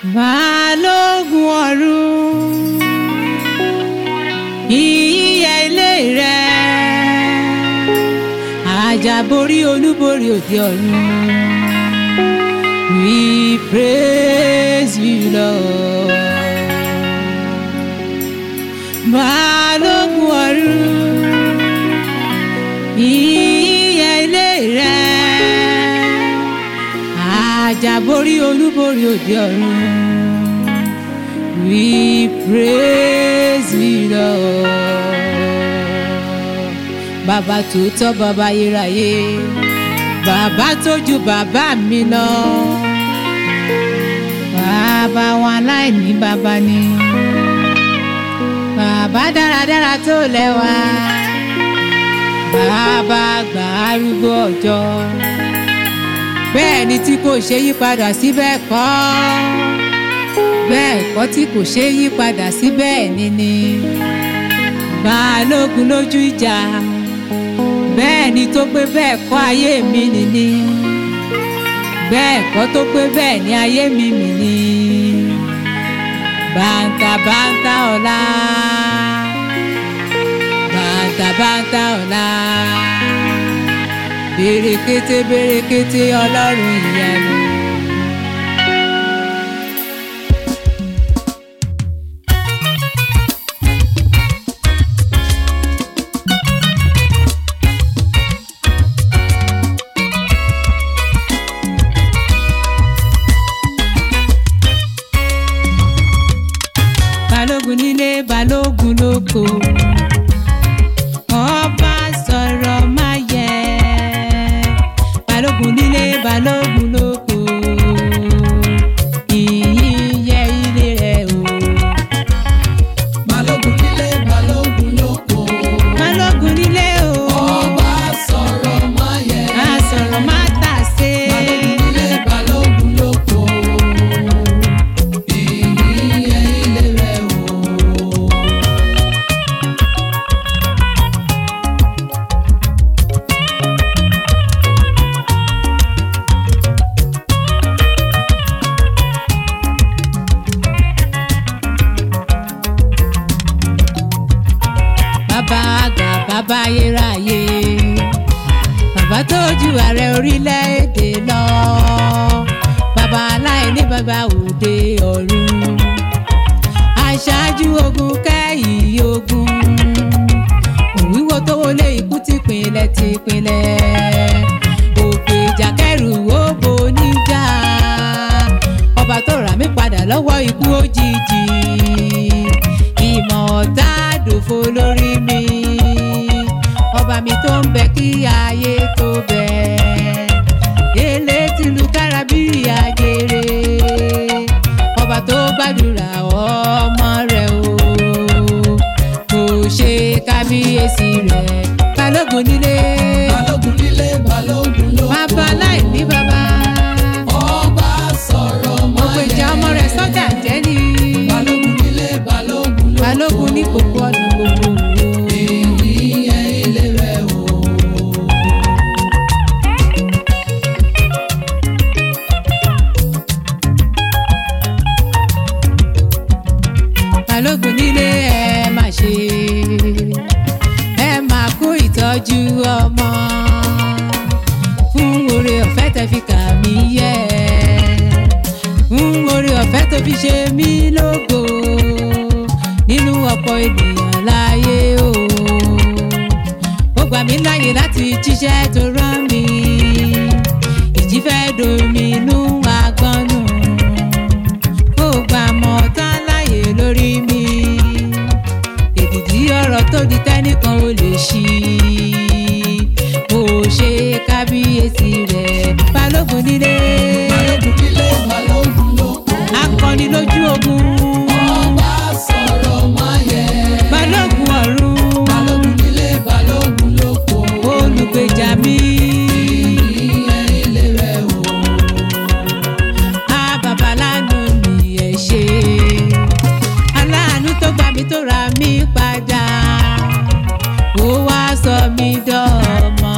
balógun ọ̀run ìyíyẹ ilé rẹ àjàborí olúborí òde ọ̀run we praise you lord balógun ọ̀run ìyíyẹ ilé rẹ àjàborí olúborí òde ọ̀run we praise you lord bàbá tòótọ́ bàbá ayérayé bàbá tó ju bàbá mi lọ bàbá wọn aláìní bàbá ni bàbá dáradára tó lẹ́wà bàbá àgbà arúgbó ọjọ́ bẹ́ẹ̀ ni tí kò ṣe yí padà sí bẹ́ẹ̀ kọ́ bẹ́ẹ̀ kọ́ tí kò ṣe yí padà sí bẹ́ẹ̀ ni ni balógun lójú ìjà bẹ́ẹ̀ ni tó pé bẹ́ẹ̀ kọ́ ayé mi nìní bẹ́ẹ̀ kọ́ tó pé bẹ́ẹ̀ ni ayé mi mì ní bàǹtà bàǹtà ọ̀la bàǹtà bàǹtà ọ̀la bèrèkété bèrèkété ọlọ́run ìyanu. balógun nílé balógun lóko ọba sọ̀rọ̀ má yẹ balógun nílé balógun lóko ìyìn yẹ ilé rẹ o balógun nílé balógun lóko balógun nílé o ọba sọ̀rọ̀ máyẹ a sọ̀rọ̀ má tà sé balógun nílé balógun lóko ìyìn ilé rẹ o. bàbá àgbà bàbá ayérayé bàbá tó ju ààrẹ orílẹ̀-èdè lọ bàbá aláìní bàbá òde ọ̀run aṣáájú ogun kẹ́yìn ogun òwíwo tó wọlé ikú tìpínlẹ̀ tìpínlẹ̀ òkè ìjàkẹ́rù ó bo níjà ọba tó rà mí padà lọ́wọ́ ikú òjijì ìmọ̀ ọ̀tá dòfo lórí mi ọba mi tó ń bẹ kí ayé tó bẹ èlé tìlú kárábì àjèrè ọba tó gbàdúrà ọmọ rẹ o kò ṣe kábíyèsí rẹ balógun nílé balógun nílé balógun lóko bàbá láìní bàbá ọba sọ̀rọ̀ gbogbo ìjà ọmọ rẹ sọ́jà jẹ́ ni balógun nílé balógun lóko balógun ní gbogbo ọ̀nà gbogbo ìyìn ilé rẹ o. balógun nílé ẹ má ṣe ẹ máa kó ìtọ́jú ọmọ fún oore ọ̀fẹ́ tẹ fi kà mí yẹ fún oore ọ̀fẹ́ tó fi ṣe mí lógo nínú ọ̀pọ̀ ènìyàn láyé o ó gbà mí láyè láti jíṣẹ́ tó rán mi ìjì fẹ́ dominú agbọ́nù ó gbà mọ́ tán láyè lórí mi èdìdí ọ̀rọ̀ tó di tẹ́nìkan ò lè ṣí mo ṣe kábíyèsí rẹ̀ balógun nílé balógun nílé balógun lóko akọni lójú ogun ọba sọ̀rọ̀ máyẹ balógun ọ̀run balógun nílé balógun lóko olùgbèjà mi ìyìn ilé rẹ o. á bàbá lánàá mi ẹ̀ ṣe aláàánú tó gbà mí tó ra mí padà ó wá sọ mí dọ́mọ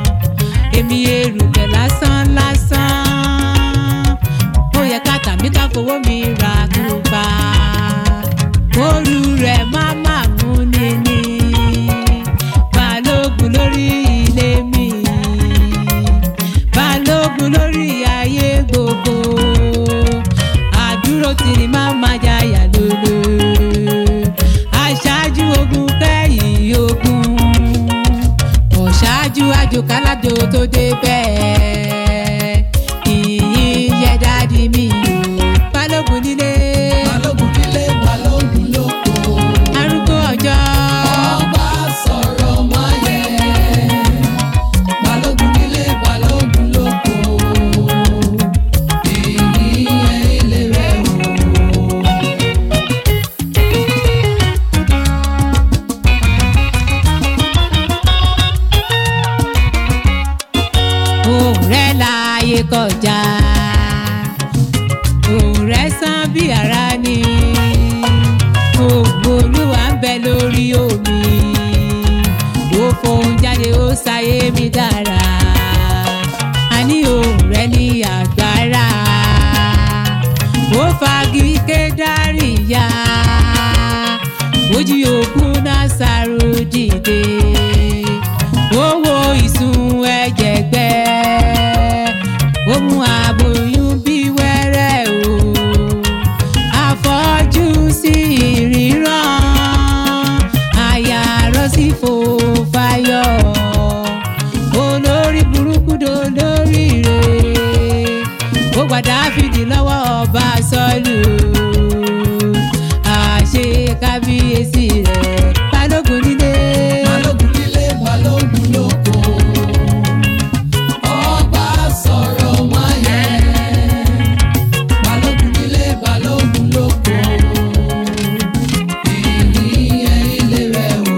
èmi erùpẹ̀ lásán lásán ó yẹ ká tàmí ká fowó mi ra kúpa oru rẹ̀ má má mú níní balógun lórí ilé mi balógun lórí ayé gbogbo àdúró tì ní má má jayà lólo aṣáájú ogun kẹ́yìn ogun ọ̀ṣáájú àjòkálájò tó dé bẹ́ẹ̀ ìyìn yẹ dáàdi mi o balógun nílé balógun nílé balógun lóko. arúgbó ọjọ́ ọba sọ̀rọ̀ máyé. balógun nílé balógun lóko. ìyìn ilé rẹ̀ o. òun rẹ̀ láàyè kọjá òun rẹ̀ sàn bí ara ni ògbó olúwa ń bẹ lórí omi ó fohùn jáde ó ṣayé mi dára a ní òun rẹ̀ ní agbára ó fagi kédárì ya ojú òkun náà sáró dìde owó ìsun ẹ̀jẹ̀ gbẹ ó mú aboyún bí wẹ́rẹ́ o afọ́jú sí ìríran àyà rọ́ sí fòfáyọ̀ olórí burúkú dolórí rẹ̀ ó gba dáfídì lọ́wọ́ ọba sọ́lù àṣe kábíyèsí rẹ̀ balógun nílé. balógun nílé balógun lóko. ọba sọ̀rọ̀ máyé. balógun nílé balógun lóko. ìyìn ilé rẹ̀ o.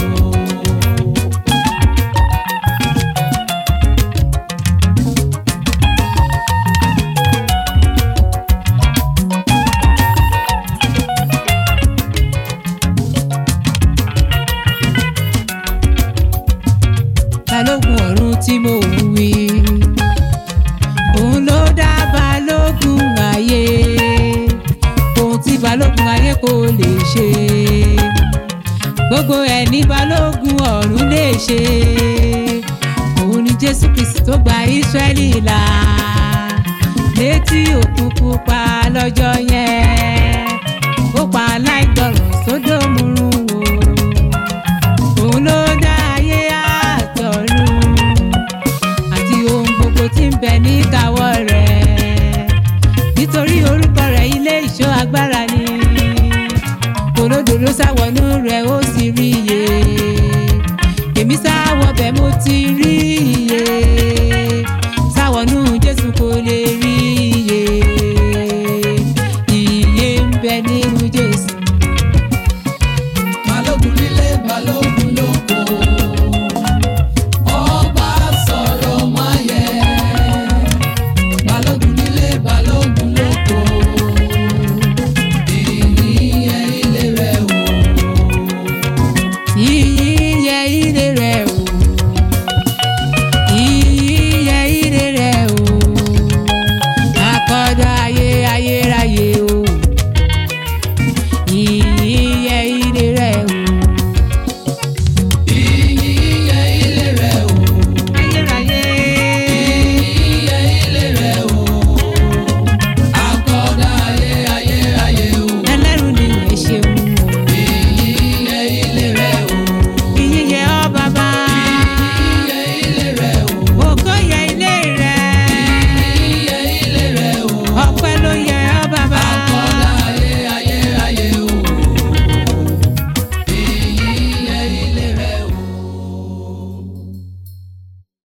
balógun ọ̀run tí mo ń wí. òun ló dá balógun ayé ohun tí balógun ayé kò lè ṣe. gbogbo ẹ̀ ní balógun ọ̀run lè ṣe. òun ni jésù kristi tó gba ísírẹ́lì là létí òkun pupa lọ́jọ́ yẹn ó pa aláìgbọràn sódòmùrún wò òun ló dá ayé àtọ̀run àti ohun gbogbo tí ń bẹ níkàáwọ́ rẹ̀ nítorí orúkọ rẹ̀ ilé ìṣọ́ agbára ni olódodo sáwọnú rẹ̀ ó sì rí iye èmi sáwọ bẹ́ẹ̀ mo ti rí iye